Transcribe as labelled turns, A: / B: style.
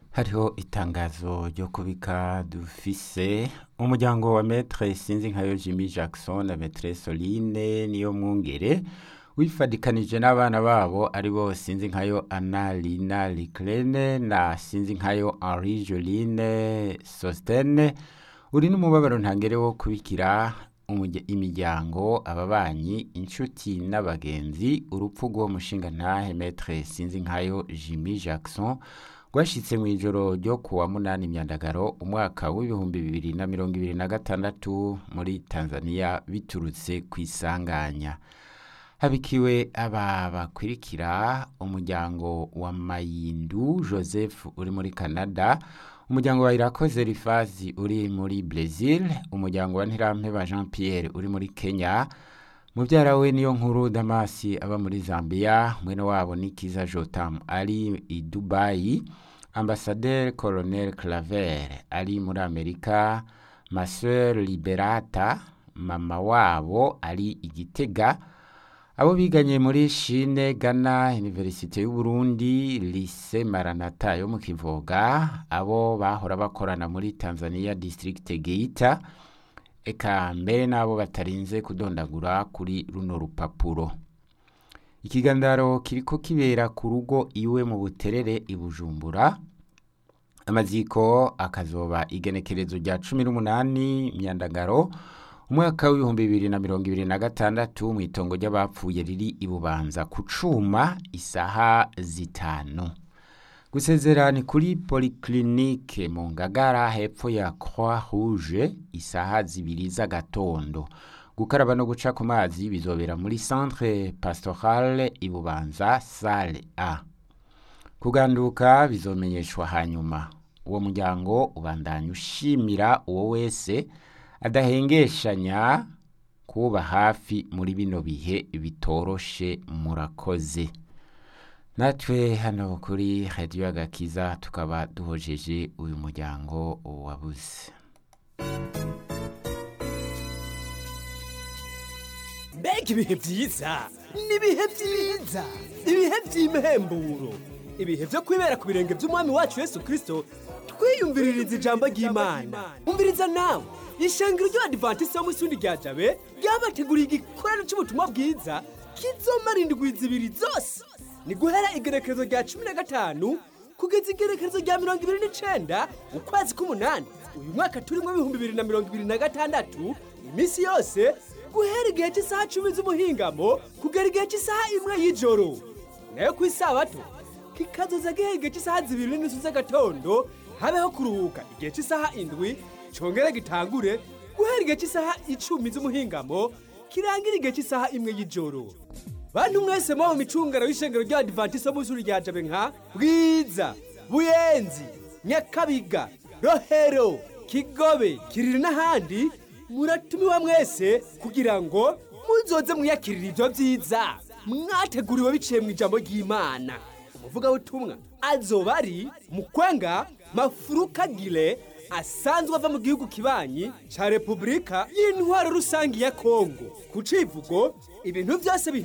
A: hariho itangazo ryo kubika dufise umuryango wa metre sinzi nkayo Jimmy Jackson na metre Soline niyo mwungere wifadikanije n'abana babo ari bo sinzi nkayo Anna Lina Liclene na sinzi nkayo Henri Joline Sostene uri n'umubabaro ntangere wo kubikira umurya- imiryango ababanyi inshuti n'abagenzi urupfu rw'uwo mushinga ntahe metre sinzi nkayo Jimmy Jackson rwashitse mu ijoro ryo kuwa munani myandagaro umwaka w'ibihumbi bibiri na mirongo ibiri na gatandatu muri Tanzania biturutse ku isanganya habikiwe aba bakurikira umuryango wa Mayindu Joseph uri muri Canada umuryango wa Irakoze Rifazi uri muri Brazil umuryango wa Ntirampeba Jean Pierre uri muri Kenya mubyara we niyo nkuru Damasi aba muri Zambia mwene wabo Nikiza Jotam ari i Dubai Ambassadeur Colonel Claver ari muri Amerika ma sœur Liberata mama wabo ari igitega abo biganye muri Chine Ghana Universite y'u Burundi Lycée Maranatha yo mu Kivoga abo bahora bakorana muri Tanzania District Geita eka mbere n'abo batarinze kudondagura kuri runo rupapuro ikiganiro kiriko kibera ku rugo iwe mu buterere i Bujumbura amaziko akazoba igenekerezo rya cumi n'umunani myandagaro umwaka w'ibihumbi bibiri na mirongo ibiri na gatandatu mu itongo ry'abapfuye riri i bubanza ku cuma isaha zitanu gusezera ni kuri polyclinique mu ngagara hepfo ya croix rouge isaha zibiri z'agatondo gukaraba no guca ku mazi bizobera muri centre pastorale i bubanza sale a kuganduka bizomenyeshwa hanyuma uwo muryango ubandanya ushimira uwo wese adahengeshanya kuba hafi muri bino bihe bitoroshe murakoze natwe hano kuri radiyo agakiza tukaba duhojeje uyu muryango wabuze
B: mbega ibihe byiza n'ibihe byiza ibihe by'imhemburo ibihe byo kwibera ku birenge by'umwami wacu yesu kirisito twiyumviririza ijambo ry'imana umviriza nawe ishengero ry'abadivantisiti bo mu isundi rya jabe ryabateguriye igikorano cy'ubutumwa bwiza kizomara indwi zibiri zose ni guhera igerekerezo rya cumi na gatanu kugeza igerekerezo rya mirongo ibiri n'icenda ukwezi k'umunani uyu mwaka turimo ibihumbi bibiri na mirongo ibiri na gatandatu iminsi yose guhera igihe cy'isaha cumi z'umuhingamo kugera igihe cy'isaha imwe y'ijoro nayo ku isabato kikazoza gihe igihe cy'isaha zibiri n'inusu z'agatondo habeho kuruhuka igihe cy'isaha indwi congere gitangure guhera igihe cy'isaha icumi z'umuhingamo kirangira igihe cy'isaha imwe y'ijoro bantu mwese muba mu micungano y'ishengero ry'abadivantisiti bo mu ishuri rya jabe nka bwiza buyenzi nyakabiga rohero kigobe kiriri n'ahandi muratumiwa mwese kugira ngo muzoze mwiyakirira ibyo byiza mwateguriwe biciye mu ijambo ry'imana umuvugabutumwa azoba ari mukwenga mafurukagire asanzwe ava mu gihugu kibanyi cya repubulika y'intwaro rusange ya kongo ku civugo ibintu byose bihe